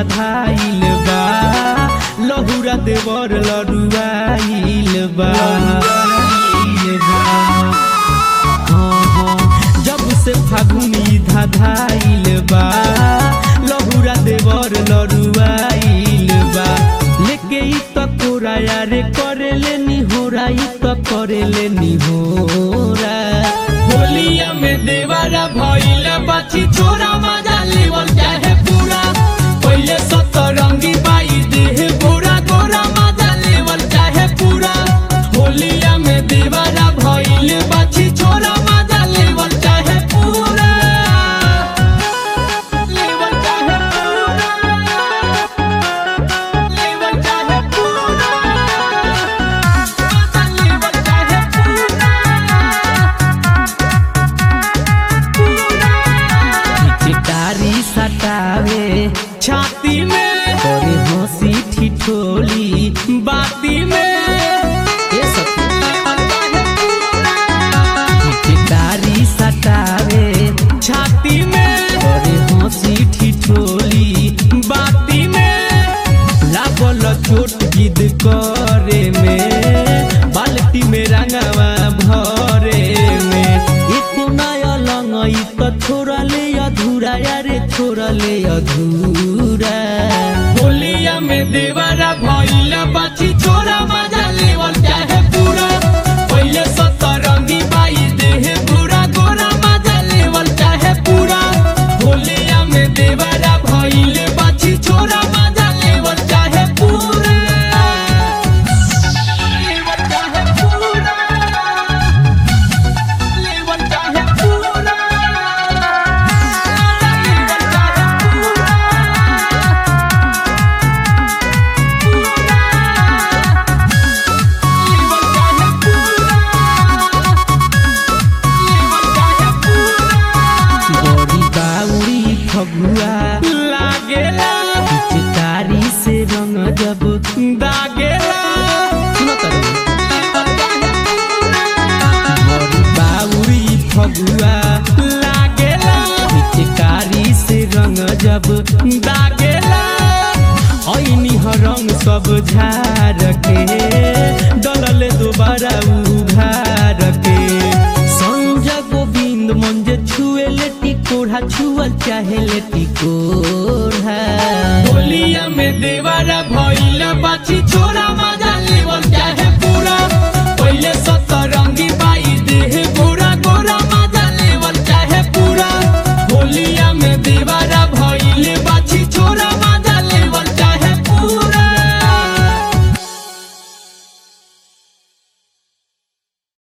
धाधाइल बा लहुरा देवर लड़ुआइल बा हाँ, हाँ, जब से फागुनी धाधाइल बा लहुरा देवर लड़ुआइल बा लेके ई त कोराया रे करेले निहोरा ई त करेले निहोरा होलिया में देवारा भइला बाछी छोरा मजा लेवल चाहे पूरा पहिले सतरंगी बाई देह गोरा गोरा मजा लेवल चाहे पूरा होलिया में देवारा भइले बाछी छोरा मजा लेवल चाहे पूरा लेवल चाहे पूरा लेवल चाहे पूरा मजा लेवल चाहे पूरा चिटारी सटावे छाती में करे हंसी ठिठोली बाती में ये सब चिटारी सटावे छाती में करे हंसी ठिठोली बाती में लागल चोट गिद करे में बाल्टी में रंगवा भरे में एको नया लंगई त छोड़ले अधूरा यारे छोड़ले अधूरा होलिया में देवारा भइला बाछी छोरा मजा लेवल चाहे पूरा पहिले सतरंगी बाई देह पूरा गोरा मजा लेवल चाहे पूरा होलिया में देवारा भइले बाछी छोरा मजा लेवल चाहे पूरा लेवल चाहे पूरा लेवल चाहे पूरा लेवल चाहे लेवल चाहे लेवल चाहे बड़ी बाउरी फगुआ लागेला पिचकारी से रंग जब दागेला सुनो तरू बड़ी बाउरी फगुआ लागेला पिचकारी से रंग जब दागेला ऐनी रंग सब झार के डलले दोबारा उघार के संजय गोविंद मंजे छुए लेटी कोढ़ा छुअल चाहे लेटी कोढ़ा होलिया में देवारा भइला बाछी छोरा मजा